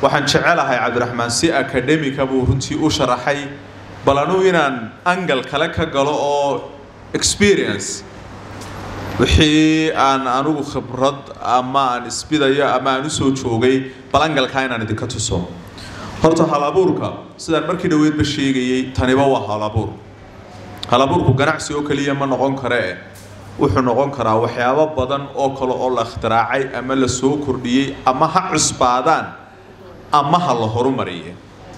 waxaan jecelahay cabdiraxmaan si academica buu runtii u sharaxay bal anuu inaan angal kale ka galo oo experience wixii aan anugu khibrad ama aan isbidayo ama aan usoo joogay bal angalkaa inaan idinka tuso horta halabuurka sidaan markii dhaweydba sheegayey taniba waa halabuur halabuurku ganacsi oo keliya ma noqon karee wuxuu noqon karaa waxyaabo badan oo kale oo la ikhtiraacay ama la soo kordhiyey ama ha cusbaadaan ama ha la horumariye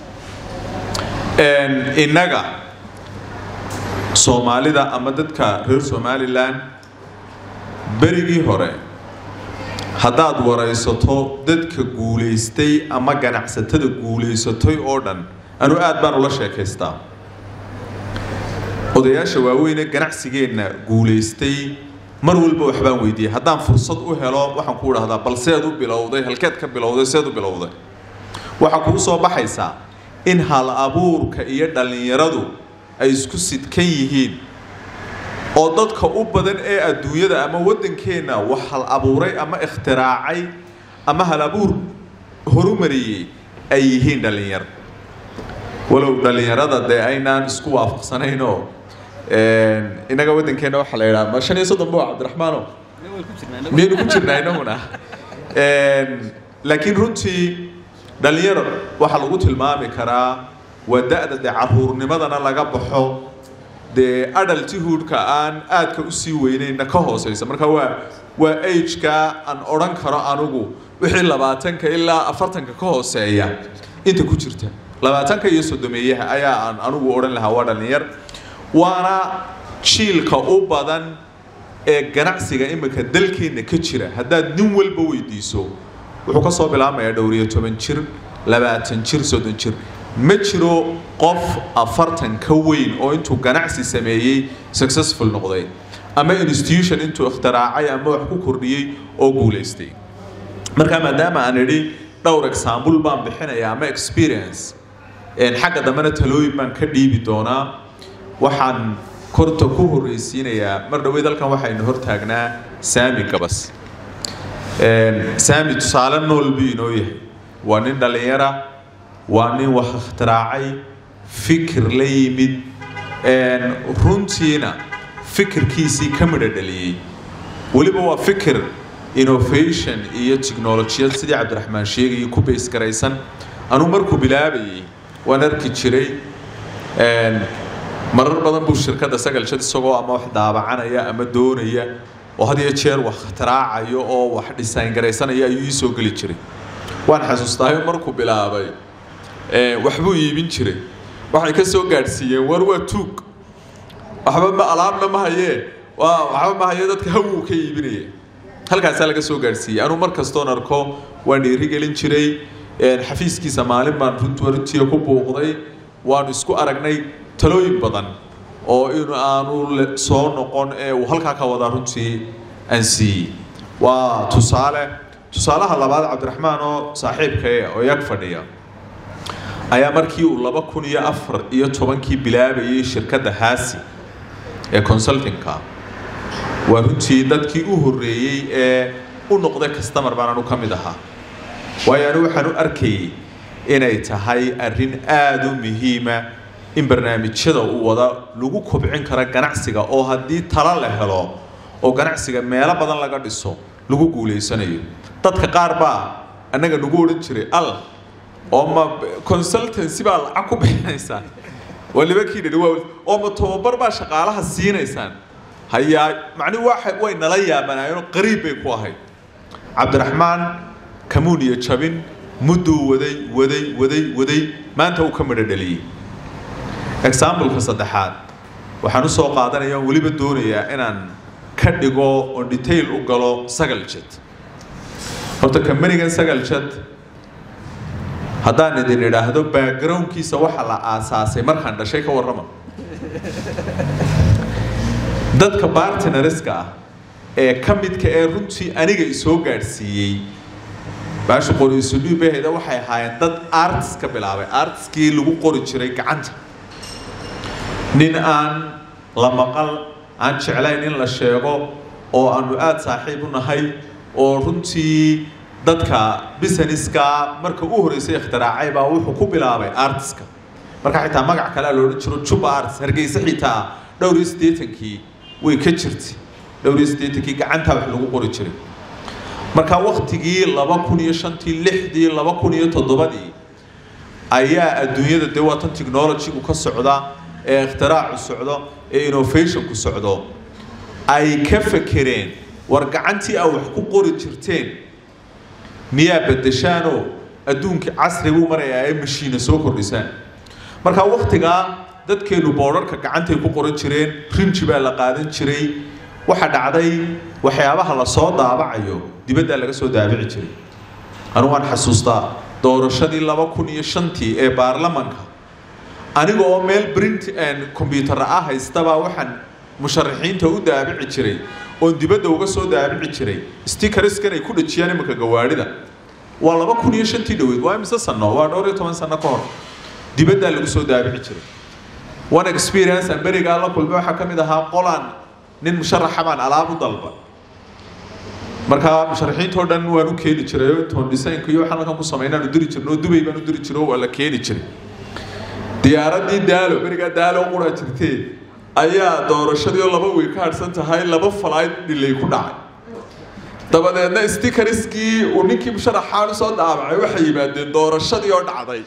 innaga soomaalida ama dadka reer somalilan berigii hore haddaad waraysato dadka guulaystay ama ganacsatada guulaysatay oo dhan anu aad baan ula sheekaystaa odayaasha waaweyne ganacsigeenna guulaystay mar walba waxbaan weydiiyey haddaan fursad u helo waxaan ku idhahdaa bal seed u bilowday halkeed ka bilowday seed u bilowday waxaa kuu soo baxaysaa in hal abuurka iyo dhallinyaradu ay isku sidkan yihiin oo dadka u badan ee adduunyada ama waddankeenna wax hal abuuray ama ikhtiraacay ama hal abuur horumariyey ay yihiin dhallinyar walow dhallinyarada dee aynaan isku waafaqsanaynoo innaga waddankeenna waxaa la yidhaha ma shan iyo soddon bo cabdiraxmaano miyaynu ku jirnaa inaguna laakiin runtii dhallinyaro waxaa lagu tilmaami karaa waa da-da dee caruurnimadana laga baxo dee adaltihoodka aan aadka usii weynayna ka hooseysa marka waa waa ageka aan odhan karo anugu wixii labaatanka ilaa afartanka ka hooseeya inta ku jirta labaatanka iyo sodomeeyaha ayaa aan anugu odhan lahaa waa dhallinyar waana jiilka u badan ee ganacsiga imika dalkeenna ka jira haddaad nin walba weydiiso wuxuu ka soo bilaabmayaa dhowr iyo toban jir labaatan jir soddon jir ma jiro qof afartan ka weyn oo intuu ganacsi sameeyey successful noqday ama institution intuu ikhtiraacay ama wax ku kordhiyey oo guulaystay marka maadaama aan idhi dhowr example baan bixinaya ama experience xagga dambena talooyin baan ka dhiibi doonaa waxaan korta ku horreysiinayaa mar dhaweyd halkan waxaynu hortaagnaa saami gabas saami tusaale nool buu inoo yahay waa nin dhallinyara waa nin wax ikhtiraacay fikir la yimid runtiina fikirkiisii ka midho dhaliyey weliba waa fikir innovation iyo technolojiyad sidii cabdiraxmaan sheegayay ku bays garaysan anuu markuu bilaabayay waan arki jiray marar badan buu shirkadda sagalshad isagoo ama wax daabacanaya ama doonaya oo had iyo jeer wax ikhtiraacaya oo wax design garaysanaya ayuu ii soo geli jiray waan xasuustaayo markuu bilaabay waxbuu iibin jiray waxay ka soo gaadhsiiyeen war waa tuug waxba ma alaabna ma hayee waa waxba ma haye dadka hawuu ka iibinaya halkaasaa laga soo gaadhsiiyey anuu mar kastoon arko waan dhiirigelin jiray xafiiskiisa maalin baan runtiya ku buuqday waanu isku aragnay talooyin badan oo in aanu soo noqon ee uu halkaa ka wadaa runtii aan siiyey waa tusaale tusaalaha labaad cabdiraxmaan oo saaxiibkae oo yag fadhiya ayaa markii uu laba kun iyo afar iyo tobankii bilaabayay shirkadda haasi ee consultingka waa runtii dadkii u horreeyey ee u noqday customer baan anu ka mid ahaa waayo anu waxaan u arkayay inay tahay arrin aada u muhiima in barnaamijyada uu wada lagu kobcin karo ganacsiga oo haddii talo la helo oo ganacsiga meelo badan laga dhiso lagu guulaysanayo dadka qaar baa annaga nagu odhan jiray al oo ma consultancy baa lacag ku bixinaysaan waliba kii dhidhi waa oo ma tababar baa shaqaalaha siinaysaan hayaa macnihi waa way nala yaabanaayeenoo qariib bay ku ahayd cabdiraxmaan kamuun iyo jabin mudduu waday waday waday waday maanta uu ka midho dhaliyey exampleka saddexaad waxaan u soo qaadanaya weliba doonayaa inaan ka dhigo oo detail u galo sagal jad horta kambanigan sagal jad haddaan idin idhaahdo backgroundkiisa waxa la aasaasay markaan dhashay ka warrama dadka bartinareska ah ee ka midka ee runtii aniga isoo gaadhsiiyey baasha qori isudhiibahayda waxay ahaayeen dad artis ka bilaabay artiskii lagu qori jiray gacanta nin aan la maqal aan jeclayn in la sheego oo aanu aada saaxiib u nahay oo runtii dadka businesska marka u horeysay ikhtiraacay baa wuxuu ku bilaabay artiska marka xitaa magac kalea la odhan jiro juba arts hargeysa xitaa dhowr iyo siddeetankii way ka jirtay dhowr iyo siddeetankii gacantaa wax lagu qori jiray marka waktigii laba kun iyo shantii lixdii laba kun iyo toddobadii ayaa adduunyada dee waa tan technologygu ka socda ee ikhtiraacku socdo ee innovationku socdo ay ka fekereen war gacantii aa wax ku qori jirteen miyaa bedeshaanoo adduunkii casri buu marayaa ee mashiina soo kordhisaan marka waktigaa dadkeenu boodharka gacantay ku qoran jireen rinji baa la qaadan jiray waxa dhacday waxyaabaha lasoo daabacayo dibaddaa laga soo daabici jiray anu waan xasuustaa doorashadii laba kun iyo shantii ee baarlamanka aniga oo meel brint combyuutar ah haystabaa waxaan musharaxiinta u daabici jiray oon dibadda uga soo daabici jiray stickerskan ay ku dhajiyaan iminka gawaadhida waa laba kun iyo shantii dhoweyd waa imise sano waa dhowr iyo toban sano ka hor dibaddaa lagu soo daabici jiray one experience aan berigaa la kulmay waxaa ka mid ahaa qolaan nin musharaxa baan alaab u dalba markaa musharaxiintoo dhan waan u keeni jiray oo intoon designka iyo waxaan halkan ku samaynaan u diri jirno oo dubay baan u diri jiro waa la keeni jiray diyaaradii daalo berigaa daalo quraa jirtee ayaa doorashadii oo laba wey ka hadhsan tahay laba falayd dhilay ku dhacay dabadeedna stickerskii uu ninkii musharaxaan usoo daabacay waxay yimaadeen doorashadii oo dhacday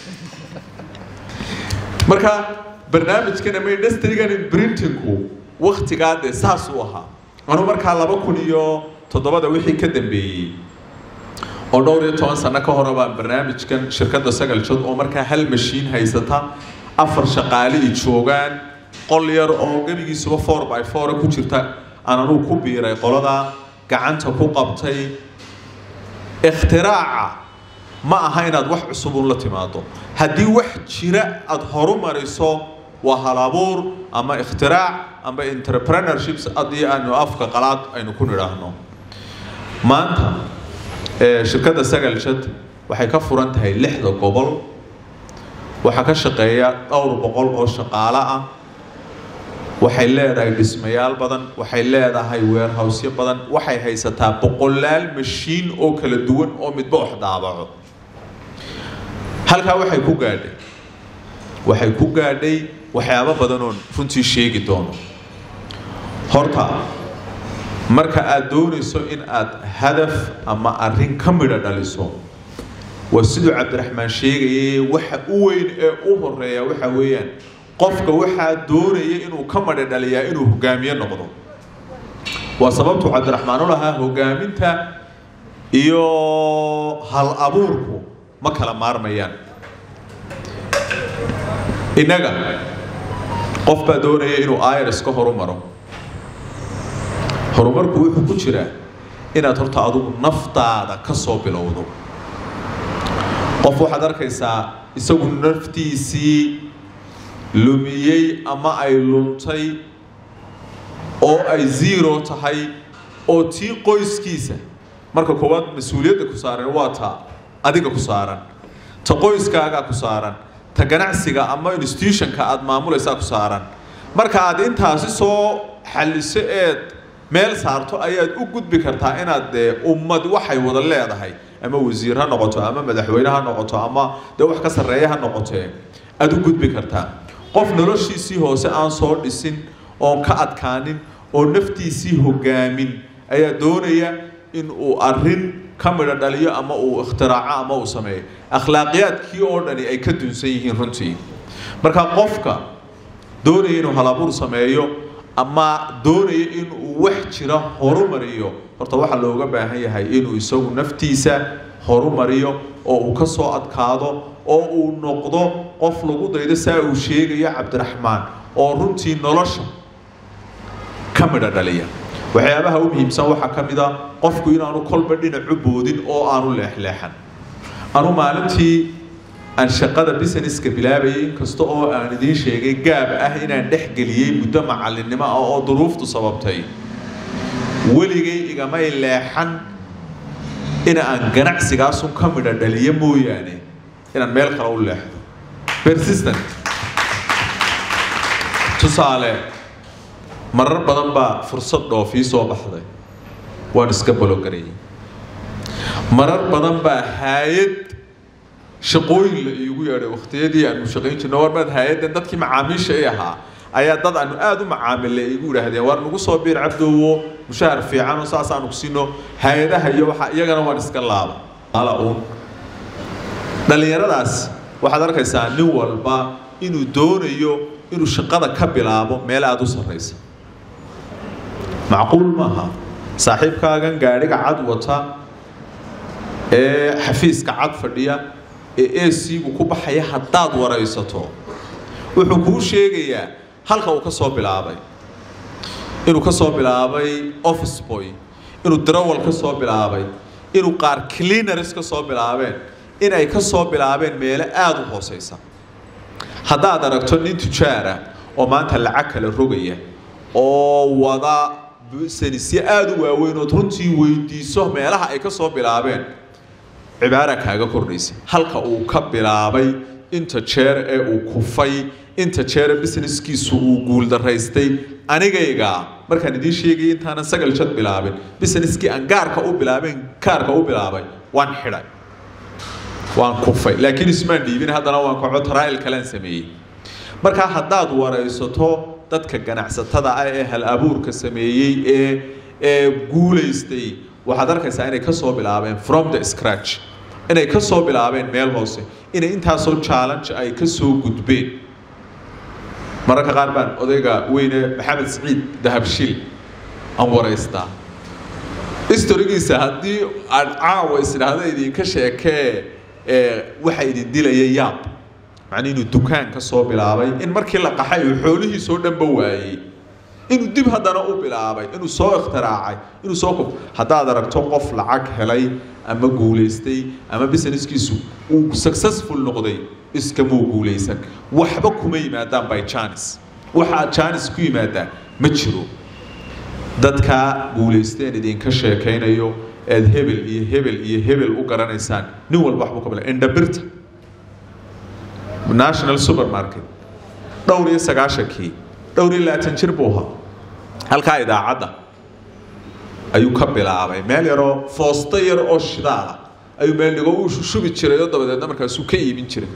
marka barnaamijkan ama industrigan printingku waktigaa dee saasuu ahaa anu markaa laba kun iyo toddobada wixii ka dambeeyey oo dhowr iyo toban sano ka hore baan barnaamijkan shirkadda sagal jod oo markaa hal mashiin haysata afar shaqaale i joogaan qol yar oo gebigiisuba four by four ku jirta aan anugu ku biiray qoladaa gacanta ku qabtay ikhtiraacca ma aha inaad wax cusubun la timaado haddii wax jira aada horu mariso waa halabuur ama ikhtirac ama entrepreneurships haddii aanu afka qalaad aynu ku nidhaahno maanta shirkadda sagal jad waxay ka furan tahay lixda gobol waxaa ka shaqeeya dhowr boqol oo shaqaale ah waxay leedahay dhismayaal badan waxay leedahay weerhawsyo badan waxay haysataa boqolaal mashiin oo kala duwan oo midba wax daabaco halkaa waxay ku gaadhay waxay ku gaadhay waxyaabo badan oon runtii sheegi doono horta marka aada doonayso in aad hadaf ama arrin ka midho dhaliso waa siduu cabdiraxmaan sheegayay waxa u weyn ee u horeeya waxa weeyaan qofka waxaa doonaya inuu ka madho dhaliyaa inuu hogaamiye noqdo waa sababtuu cabdiraxmaan u lahaa hogaaminta iyo hal abuurku ma kala maarmayaan innaga qof baa doonaya inuu irs ka horumaro horumarku wuxuu ku jiraa inaad horta adigu naftaada ka soo bilowdo qof waxaad arkaysaa isagu naftiisii lumiyey ama ay luntay oo ay zero tahay oo tii qoyskiisa marka koowaad mas-uuliyadda ku saaran waa ta adiga ku saaran ta qoyskaagaa ku saaran ta ganacsiga ama institutionka aada maamulaysaa ku saaran marka aad intaasi soo xalliso eed meel saarto ayaad u gudbi kartaa inaad dee ummad waxay wada leedahay ama wasiir ha noqoto ama madaxweyne ha noqoto ama dee wax ka sarreeya ha noqotee aada u gudbi kartaa qof noloshiisii hoose aan soo dhisin oon ka adkaanin oo naftiisii hogaamin ayaa doonaya in uu arrin ka midho dhaliyo ama uu ikhtiraacco ama uu sameeyo akhlaaqiyaadkii oo dhani ay ka dunsan yihiin runtii marka qofka doonaya inuu halabuur sameeyo ama doonaya inuu wax jira horumariyo horta waxaa looga baahan yahay inuu isagu naftiisa horumariyo oo uu ka soo adkaado oo uu noqdo qof lagu daydo saa uu sheegayo cabdiraxmaan oo runtii nolosha ka midho dhaliya waxyaabaha u muhiimsan waxaa ka mid a qofku inaanu kolba dhinacu boodin oo aanu leexleexan anu maalintii aan shaqada businesska bilaabayay inkasta oo aan idiin sheegay gaab ah inaan dhex geliyey muddo macallinnimo ah oo duruuftu sababtay weligay igamay leexan in aan ganacsigaasun ka midho dhaliyo mooyaane inaan meel kale u leexdo persistent tusaale marar badan baa fursad dhoofii soo baxday waan iska balogareeyey marar badan baa haayad shaqooyin la iigu yeedhay wakhtiyadii aanu shaqayn jirno war maad haayaddan dadkii macaamiisha i ahaa ayaa dad aanu aada u macaamille igu yidhaahdeen waar nagu soo biir cabdowo mushahar fiican oo saas aanu kusino hay-adaha iyo waxa iyagana waan iska laaba ala uun dhallinyaradaas waxaad arkaysaa nin walba inuu doonayo inuu shaqada ka bilaabo meel aada u sarraysa macquul maaha saaxiibkaagan gaadhiga cad wata ee xafiiska cad fadhiya ee ac-gu ku baxaya haddaad waraysato wuxuu kuu sheegayaa halka uu ka soo bilaabay inuu ka soo bilaabay office boy inuu drawal ka soo bilaabay inuu qaar cleaners ka soo bilaabeen inay ka soo bilaabeen meelo aada u hooseysa haddaad aragto nin tujaara oo maanta lacag kala rogaya oo wada sanisyo aada u waaweyn ood runtii weydiiso meelaha ay ka soo bilaabeen cibaara kaaga kordhaysa halka uu ka bilaabay inta jeer ee uu kufay inta jeere businesskiisu uu guuldaraystay anigayga markaan idiin sheegay intaanan sagal jad bilaabin busineskii aan gaarka u bilaabeen kaarka u bilaabay waan xidhay waan kufay laakiin ismaan dhiibin haddana waan kaco taraa'il kalaan sameeyey markaa haddaad waraysato dadka ganacsatada ah ee hal abuurka sameeyey ee ee guulaystay waxaad arkaysaa inay ka soo bilaabeen from the scratch inay ka soo bilaabeen meel hoose inay intaasoo challenge ay ka soo gudbeen mararka qaar baan odayga weyne maxamed siciid dahabshil aan waraystaa historigiisa haddii aan caawa isdhaahda idinka sheekee waxa idin dilaya yaab macnii inuu dukaan ka soo bilaabay in markii la qaxay uu xoolihiisoo dhanba waayey inuu dib haddana u bilaabay inuu soo ikhtiraacay inuu soo kof haddaad aragto qof lacag helay ama guulaystay ama businesskiisu uu successful noqday iskamuu guulaysan waxba kuma yimaadaan by janis waxa aad janis ku yimaadaan ma jiro dadka guulaysteen idinka sheekaynayo eed hebel iyo hebel iyo hebel u garanaysaan nin walba waxbuu ka bila indhabirta national supermarket dhowr iyo sagaashankii dhowr iyo labaatan jir buu ahaa halkaa idaacadda ayuu ka bilaabay meel yaroo foosto yar oo shidaala ayuu meel dhigo uu shubi jiray oo dabadeedna markaasuu ka iibin jiray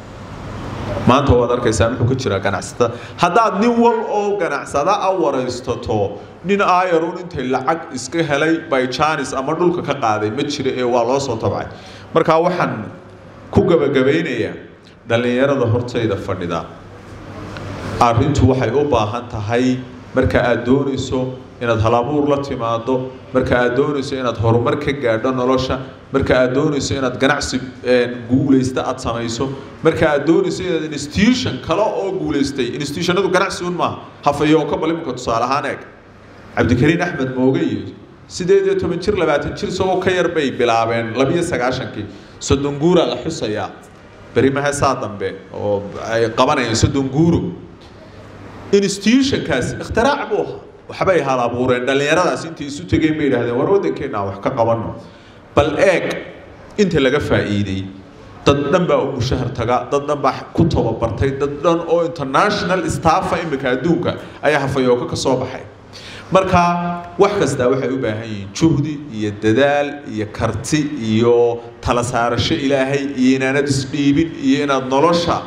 maanta waad arkaysaa muxuu ka jiraa ganacsatada haddaad nin wal oo ganacsada a waraystato nin ayarun intay lacag iska helay by janis ama dhulka ka qaaday ma jira ee waa loo soo tabcay markaa waxaan ku gabagabaynayaa dhallinyarada hortayda fadhida arrintu waxay u baahan tahay marka aad doonayso inaad halabuur la timaado marka aad doonayso inaad horumar ka gaadho nolosha marka aad doonayso inaad ganacsi guulaysta aad samayso marka aad doonayso inaad institution kale oo guulaystay institutionadu ganacsi un maaha hafayo oo ka bal imika tusaale ahaan eeg cabdikariin axmed mooge iyo sideed iyo toban jir labaatan jir isagoo ka yar bay bilaabeen labiyo sagaashankii soddon guuraa la xusayaa beri maheesaa dambe oo ay qabanayaan soddon guuro institutionkaasi ikhtirac buu ahaa waxbay hal abuureen dhallinyaradaas intay isu tegeen bay yidhahdeen war waddankeena wax ka qabanno bal eeg inta laga faa'iiday dad dhan baa u mushahar taga dad dhan baa ku tababartay dad dhan oo international staffa imika adduunka ayaa hafayooka ka soo baxay marka wax kastaa waxay u baahan yihiin juhdi iyo dadaal iyo karti iyo tala saarasho ilaahay iyo inaanad isdhiibin iyo inaad nolosha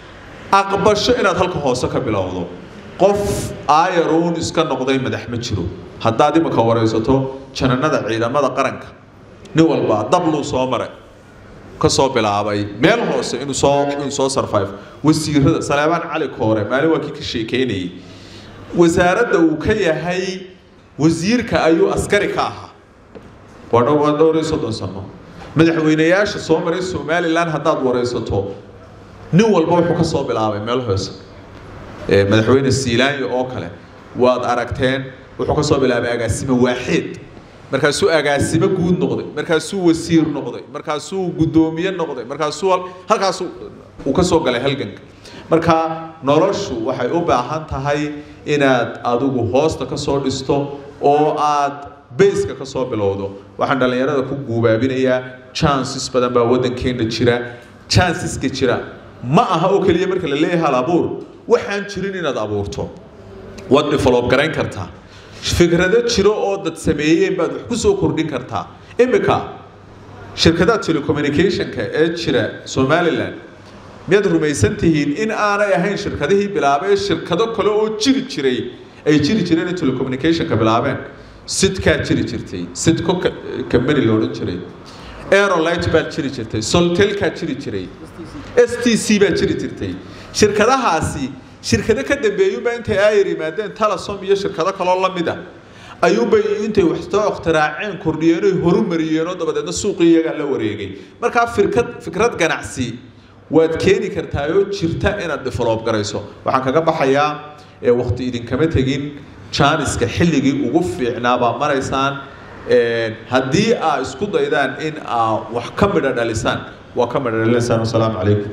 aqbasho inaad halka hoose ka bilowdo qof ayaruun iska noqday madax ma jiro haddaad imika waraysato jananada ciidamada qaranka nin walba dabluu soo maray ka soo bilaabay meel hoose inuu soo inuu soo survive wasiirada saleebaan cali koore maalin waa kii ka sheekeynayay wasaaradda uu ka yahay wasiirka ayuu askari ka ahaa waa dhow waa dhowr iyo soddon sano madaxweynayaasha soo maray somaliland haddaad waraysato nin walba wuxuu ka soo bilaabay meel hoose madaxweyne siilaanyo oo kale waad aragteen wuxuu ka soo bilaabay agaasimo waaxeed markaasuu agaasimo guud noqday markaasuu wasiir noqday markaasuu guddoomiye noqday markaasuu halkaas uu ka soo galay halganka marka noloshu waxay u baahan tahay inaad adigu hoosta ka soo dhisto oo aad bayska ka soo bilowdo waxaan dhallinyarada ku guubaabinayaa chances badan baa waddankeena jira chanceska jira ma aha oo keliya marka la leeyahay hal abuur waxaan jirin inaad abuurto waad develop garayn kartaa fikrado jiro oo dad sameeyeen baad wax ku soo kordhin kartaa imika shirkadaha telecommunicationka ee jira somalilan miyaad rumaysan tihiin in aanay ahayn shirkadihii bilaabay shirkado kale oo jiri jiray ay jiri jireen in telecommunicationka bilaabeen sidkaa jiri jirtay sidco company la odhan jiray aerolight baa jiri jirtay soltelkaa jiri jiray s t c baa jiri jirtay shirkadahaasi shirkado ka dambeeyuba intay aayar yimaadeen talasom iyo shirkado kaloo la mid a ayuunbay intay waxsoo ikhtiraaceen kordhiyeen oy horumariyeen oo dabadeedna suuqii iyagaa la wareegay markaa firkad fikrad ganacsi waad keeni kartaayoo jirta inaad develop garayso waxaan kaga baxayaa wakti idinkama tegin jaaniska xilligii ugu fiicnaa baa maraysaan haddii aa isku daydaan in aa wax ka midha dhalisaan waa ka midha dhalinsaan wasalaamu calaykum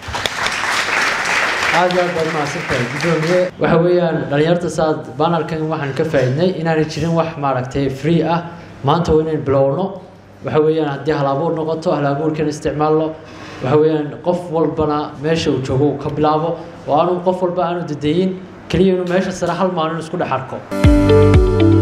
aad iyo aad baad mahadsantahay gudoomiye waxa weeyaan dhalinyarta saad banarkan waxaan ka faa'iidnay inaanay jirin wax maaragtay free ah maanta waa inayn bilowno waxa weeyaan haddii halabuur noqoto halabuurkan isticmaalno waxa weeyaan qof walbana meesha uu joogo uu ka bilaabo oo aanu qof walba aanu dadeyin keliya inuu meesha sare hal maalin isku dhex arko